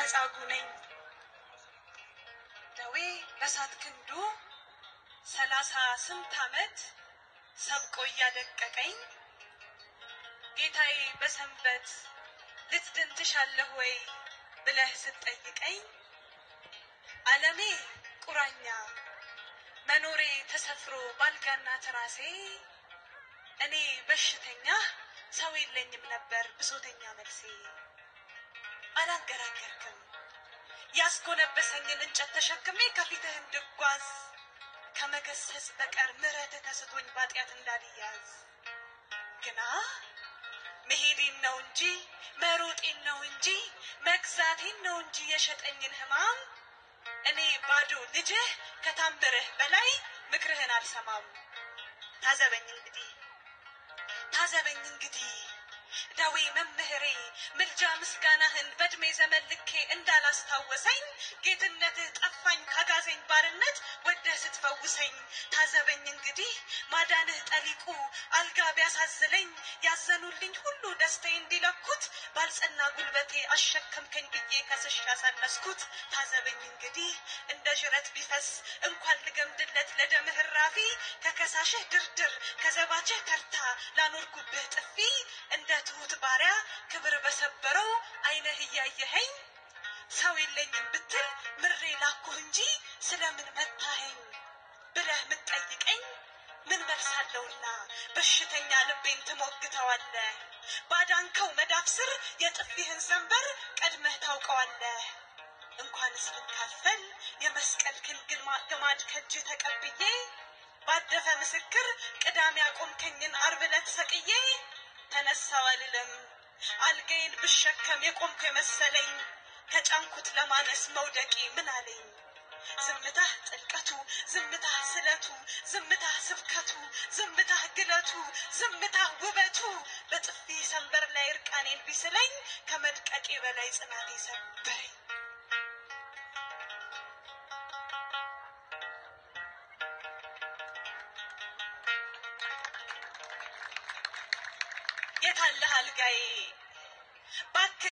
መጻጉ ነኝ ደዌ በሳት ክንዱ ሰላሳ ስንት ዓመት ሰብቆ እያደቀቀኝ ጌታዬ በሰንበት ልትድን ትሻለህ ወይ ብለህ ስትጠይቀኝ ዓለሜ ቁራኛ መኖሬ ተሰፍሮ ባልጋና ትራሴ እኔ በሽተኛ ሰው የለኝም ነበር ብሶተኛ መልሴ። አላንገራገርክም ያስጎነበሰኝን እንጨት ተሸክሜ ከፊትህ እንድጓዝ ከመገሰጽ በቀር ምሕረትህ ተስቶኝ ባጢአት እንዳልያዝ ግና መሄዴን ነው እንጂ መሮጤን ነው እንጂ መግዛቴን ነው እንጂ የሸጠኝን ሕማም እኔ ባዶ ልጅህ ከታምርህ በላይ ምክርህን አልሰማም። ታዘበኝ እንግዲህ ታዘበኝ እንግዲህ ዳዌ መምህሬ ምልጃ ምስጋናህን በእድሜ ዘመን ልኬ እንዳላስታወሰኝ ጌትነትህ ጠፋኝ ካጋዘኝ ባርነት ወደህ ስትፈውሰኝ ታዘበኝ እንግዲህ ማዳንህ ጠሊቁ አልጋ ቢያሳዝለኝ ያዘኑልኝ ሁሉ ደስታዬ እንዲለኩት ባልጸና ጉልበቴ አሸከምከኝ ብዬ ከስሽ ያሳነስኩት ታዘበኝ እንግዲህ እንደ ዥረት ቢፈስ እንኳን ልገምድለት ለደምህ ራፊ ከከሳሽህ ድርድር ከዘባችህ ተርታ ላኖርኩብህ ጥፊ እንደ ትሁት ባሪያ ክብር በሰበረው ዓይንህ እያየኸኝ ሰው የለኝም ብትል ምሬ ላኩህ እንጂ ስለምን መታኸኝ ብለህ ምትጠይቀኝ ምን መልሳለሁና በሽተኛ ልቤን ትሞግተዋለህ። ባዳንከው መዳፍ ስር የጥፊህን ሰንበር ቀድመህ ታውቀዋለህ። እንኳንስ ልካፈል የመስቀል ክንግል ግማድ ከእጅ ተቀብዬ ባደፈ ምስክር ቅዳሜ ያቆምከኝን ዓርብ ዕለት ሰቅዬ ተነሳው አልልም አልጋዬን ብሸከም የቆምኩ የመሰለኝ ከጫንኩት ለማነስ መውደቂ ምን አለኝ? ዝምታህ ጥልቀቱ፣ ዝምታህ ስለቱ፣ ዝምታህ ስብከቱ፣ ዝምታህ ግለቱ፣ ዝምታህ ውበቱ በጥፊ ሰንበር ላይ እርቃኔን ቢስለኝ ከመድቀቄ በላይ ጽናቴ ሰበረኝ። የታለህ አልጋዬ?